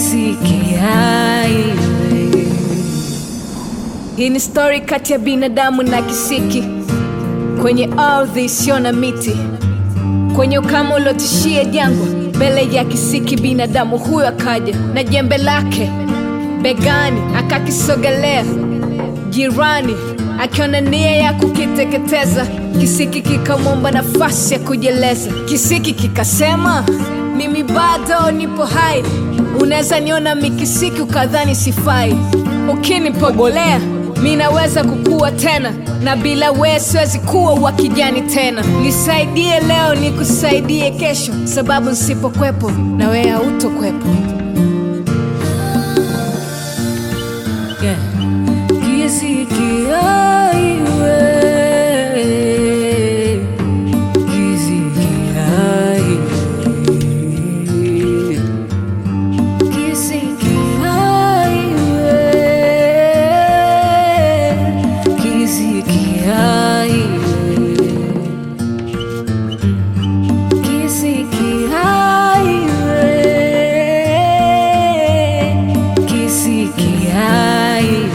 kisiki highway. Hii ni stori kati ya binadamu na kisiki kwenye ardhi isiyo na miti, kwenye ukame uliotishia jangwa. Mbele ya kisiki binadamu huyo akaja na jembe lake begani, akakisogelea jirani, akiona nia ya kukiteketeza. Kisiki kikamwomba nafasi ya kujieleza. Kisiki kikasema, mimi bado nipo hai, unaweza niona mikisiki ukadhani sifai, ukinipogolea mi naweza kukua tena, na bila wewe siwezi kuwa wa kijani tena. Nisaidie leo, nikusaidie kesho, sababu nsipokwepo na wewe hautokwepo. Yeah. Kisiki highway. Kisiki highway. Kisiki highway. Kisiki highway. Kisiki highway. Kisiki highway.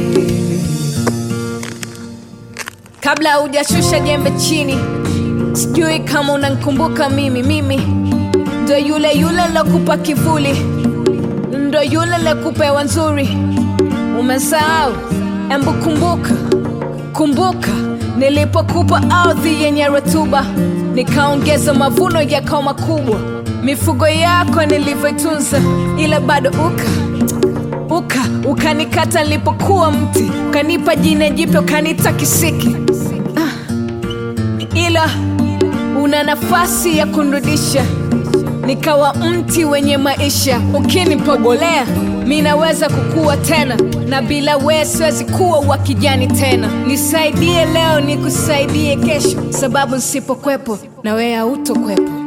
Kabla hujashusha jembe chini, sijui kama unankumbuka mimi. Mimi ndo yule yule lokupa kivuli, ndo yule lokupa hewa nzuri. Umesahau? Embu kumbuka, kumbuka nilipokupa ardhi yenye rutuba, nikaongeza mavuno yakawa makubwa, mifugo yako nilivyoitunza, ila bado uka uka ukanikata nilipokuwa mti, ukanipa jina jipya, ukaniita kisiki ila una nafasi ya kunrudisha nikawa mti wenye maisha. Ukinipogolea mi naweza kukua tena, na bila wewe siwezi kuwa wa kijani tena. Nisaidie leo, nikusaidie kesho, sababu nsipokwepo na wewe hautokwepo.